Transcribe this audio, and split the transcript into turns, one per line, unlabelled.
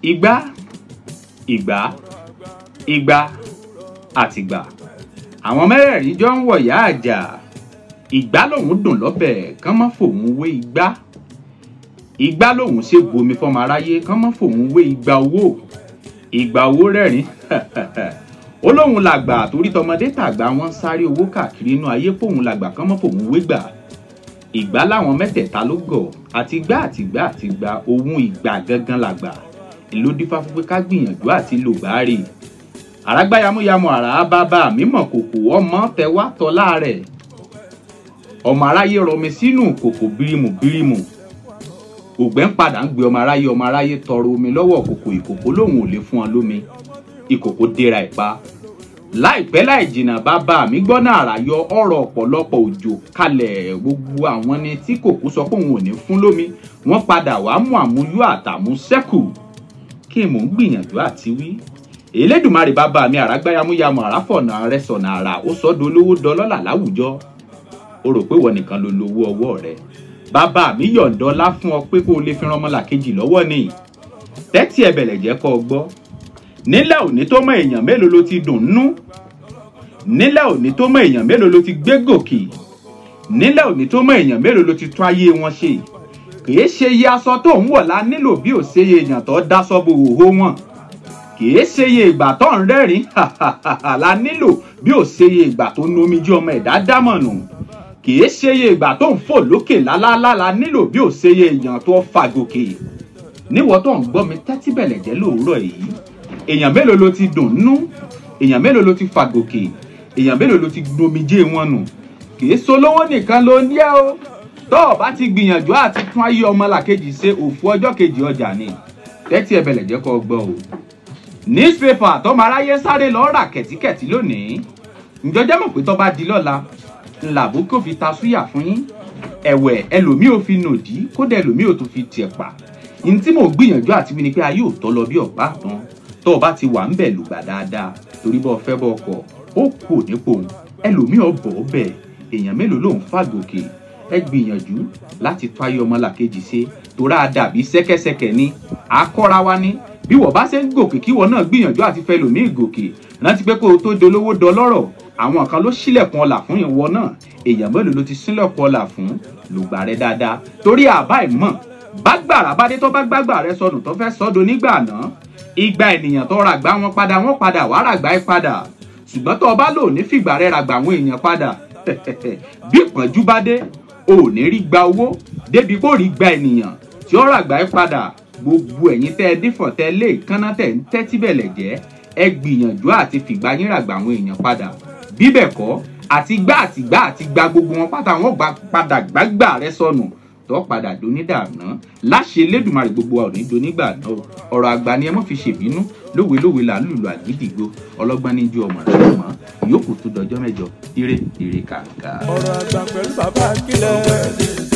igbá ìgbá igba àtìgbà àwọn mẹ́rẹ̀ẹ̀rin jọ ń wọ̀yá àjà ìgbá lòun dùn lọ́bẹ̀ kán mọ́ fòun wé igbá igbá lòun ṣe bomi fọmọ aráyé kán mọ́ fòun wé igba owó igba owó rẹ́rìn ó lóun làgbà torí tọmọdé tàgbà wọn ń sáré owó káàkiri inú ayé fóun làgbà kán mọ́ fòun wé gbà ìgbá láwọn mẹ́tẹ̀ẹ̀ta ló gọ̀ àtìgbá àtìgbá àtìgbá ohun ìgbà gangan làgbà ló dífá fún pé ká gbìyànjú àti lò bá rè àràgbá yamuyamu àrà bàbá mi mọ̀ kòkò ọmọ tẹwà tọ́lá rẹ̀ ọmọ aráyé rọmi sínú kòkò bírímù bírímù ògbẹ́ ń padà ń gbé ọmọ aráyé ọmọ aráyé tọrọ omi lọ́wọ́ kòkò ìkòkò lòun ò lè fún ọ lómi ìkòkò dèrà ìpa láìpẹ́ láì jìnnà bàbá mi gbọ́ náà àrà yọ ọ̀rọ̀ ọ̀pọ̀lọpọ̀ òjò kalẹ̀ gbogbo àwọn ni tí kòkó sọ pé òun ò ní fún lómi wọ́n padà wàá mú àmúyọ àtàmú sẹ́kù kí mò ń gbìyànjú àti wí elédùnmarè bàbá mi àràgbáyàmúyàmù àràfọ̀nà rẹ sọ̀nà àrà ó sọ́dọ̀ olówó dọlọ́là láwùjọ o rò pé wọ́n nìkan ló lówó ọwọ́ rẹ bàbá mi yọ̀ǹda ọlá fún ọ pé kó o lè fi ran ọmọlàkejì lọ́wọ́ ni tẹ́tí ẹ̀bẹ̀lẹ̀ jẹ́ kọ́ ọ gbọ́ nílẹ̀ òní tó mọ èèyàn mélòó ló ti dùn nú nílẹ̀ òní tó mọ èèyàn mélòó ló ti gbé gòkè nílẹ̀ òní tó mọ èèyàn mélòó ló ti tún ayé wọn ṣe kìí ṣe iye aṣọ tó ń wọ̀ la nílò bí ò ṣe iye èèyàn tó dáṣọ bo òhó wọn kìí ṣe iye ìgbà tó ń rẹ́rìn la nílò bí ò ṣe iye ìgbà tó ń nomi jí ọmọ ẹ̀dá dámọ̀nù kìí ṣe iye ìgbà tó ń fò lókè lálálá la nílò bí ò ṣe iye èèyàn tó fà gòkè níwọ tó ń gbọ́ mi tẹ́tí bẹ̀lẹ̀ jẹ́ lóòrọ̀ yìí èèyàn mélòó ló ti dùn nú èèyàn mélòó ló ti fà gòkè èèyàn mélòó ló ti nomi jé wọn nù kìí solówó nìkan ló ń yẹ o tó o bá ti gbìyànjú àti tún ayé ọmọlàkejì ṣe òfu ọjọ́ kejì ọjà ni tẹ́tí ẹbẹ̀lẹ̀ jẹ́ kó gbọ́ o. newspaper tọmọ aráyé sáré lọ rà kẹ̀tíkẹ̀tí lónìí ǹjọ́jẹ́ mọ̀ pé tó bá di lọ́la ńlàbó kò fi ta súyà fún yín ẹ̀wẹ̀ ẹlòmíì ò fi nòdí kódà ẹlòmíì ò tún fi tiẹ̀ pa ní tí mò ń gbìyànjú àti wí ni pé ayé ò tọ́ lọ bí ọ̀pá tán tó o bá ti wà ń bẹ̀ lùgbà dáadáa torí bọ́ fẹ́ bọ́ ọkọ̀ ó kù nípò ẹlòmíì ọ̀bọ̀ ọbẹ̀ èèyàn mélòó ló ń fàgòkè ẹ gbìyànjú láti tó ayé ọmọlàkejì ṣe torá dàbí ṣẹ̀kẹ̀ṣẹ̀kẹ̀ ni akọ́ra wa ni bí wọ́n bá ṣe ń gòkè kí wọ́n náà gbìyànjú àti fẹ́ lòmíì gòkè rántí pé kó o tó dolówó dọlọ́rọ̀ àwọn kan ló ṣílẹ̀kùn ọlà fún ìwọ náà èèyàn mélòó ló ti ṣílẹ̀kùn ọlà fún lùgbà rẹ dáadáa torí àbá ìmọ̀ bágbàrà bá dé tó bá gbàgbà rẹ sọnù tó fẹ́ sọ́dọ̀ nígbà náà igba ènìyàn tó ràgbà wọn padà wọn padà wàá ràgbà ẹ padà ṣùgbọ́n tó o bá lò ní fìgbà rẹ ràgbà àwọn èèyàn padà bí ìpọ́njú bá dé o ò ní rí gba owó débi kó rí gba ènìyàn tí ó ràgbà ẹ padà gbogbo ẹ̀yin tẹ́ ẹ dífọ̀ tẹ́ lé kánná tẹ́ ń tẹ́tí bẹ̀lẹ̀ jẹ́ ẹ gbìyànjú àti fìgbà yín ràgbà àwọn èèyàn padà bí bẹ́ẹ̀ kọ́ àti gbá àti gbá àti gba gbogbo wọn pátá wọn gbà padà gbàgbà rẹ sọnù tó padà donídàáná láṣẹ lẹ́dùnmarè gbogbo wa ò ní donígbà náà ọ̀rọ̀ àgbà ni ẹ mọ́ fi ṣèbínú lówe lówe là ń lùlù àgídìgbò ọlọ́gbọ́n ní ju ọmọ rẹ̀ mọ́ ìyókù tó dọjọ́ mẹ́jọ ire ire kàǹkà.
ọ̀rọ̀ àgbà pẹ̀lú bàbá kílẹ̀.